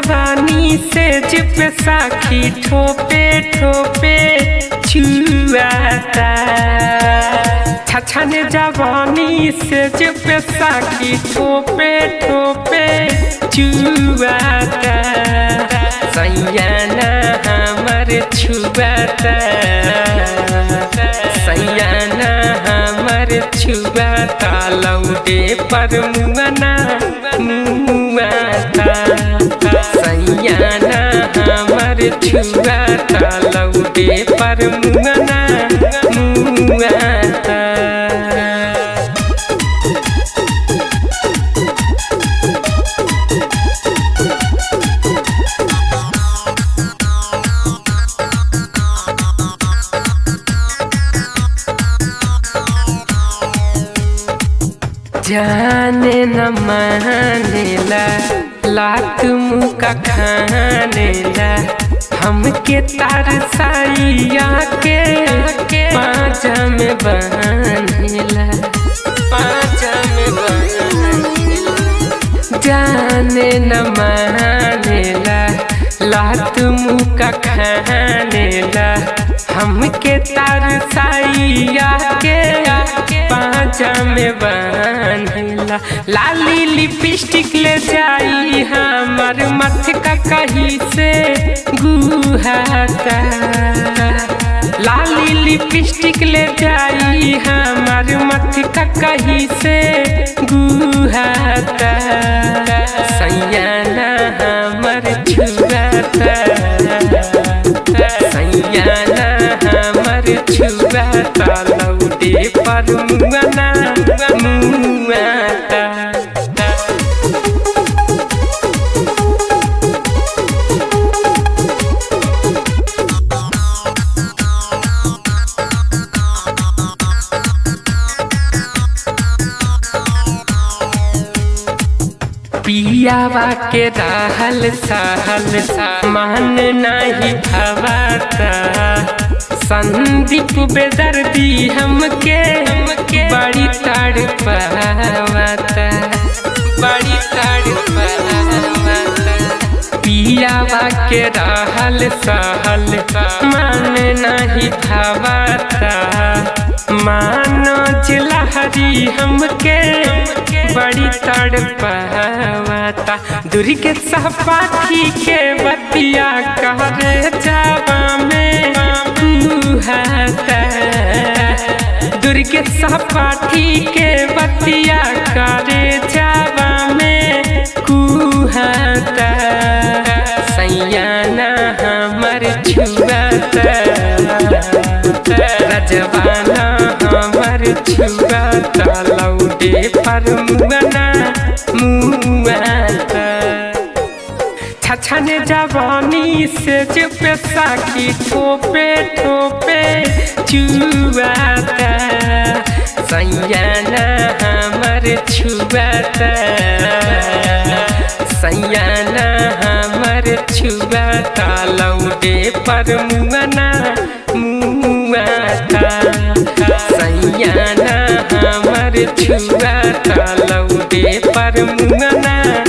जवानी से जिप साखी ठोपे ठोपे छुआता छछन जवानी से जिप साखी ठोपे ठोपे छुआता सैयाना हमर छुआता सैयाना हमर छुआता लौटे पर मुआना मुआता सैयाना हमर छुआता लौटे पर मुआना मुआता जाने न मानेला लात मुका खानेला हमके तार साइया के पाँचा में बनेला पाँचा में बनेला जाने न मानेला लात मुका खानेला हमके तार साइया के पाँचा में बनेला लाली लिपस्टिक ले जाई हमर मथ का कहीं से गुहाता लाली लिपस्टिक ले जाई हमर मथ का कहीं से गुहाता सैयाना हमर छुआता सैयाना हमर छुआता लौटे पर मुआना मुआता पियावा के रहल सहल मान नहीं भवाता संदीप बेदर्दी हमके बड़ी ताड़ पावाता बड़ी ताड़ पावाता पियावा के रहल सहल मान नहीं भवाता मानो जिलहरी हमके बड़ी तड़ पावाता दूरी के सहपाठी के बतिया कहरे जावा में कुहाता दूरी के सहपाठी के बतिया करे जावा में कुहाता सैयाना हमर छुआता रजवाना हमर छुआता लौटे पर मुआना मुआता छछन जवानी से चुप साखी ठोपे ठोपे चुआता सैयाना हमर छुआता सैयाना हमर छुआता लौटे पर मुआना मुआता सैयाना हमर छुआता लौटे पर मुआना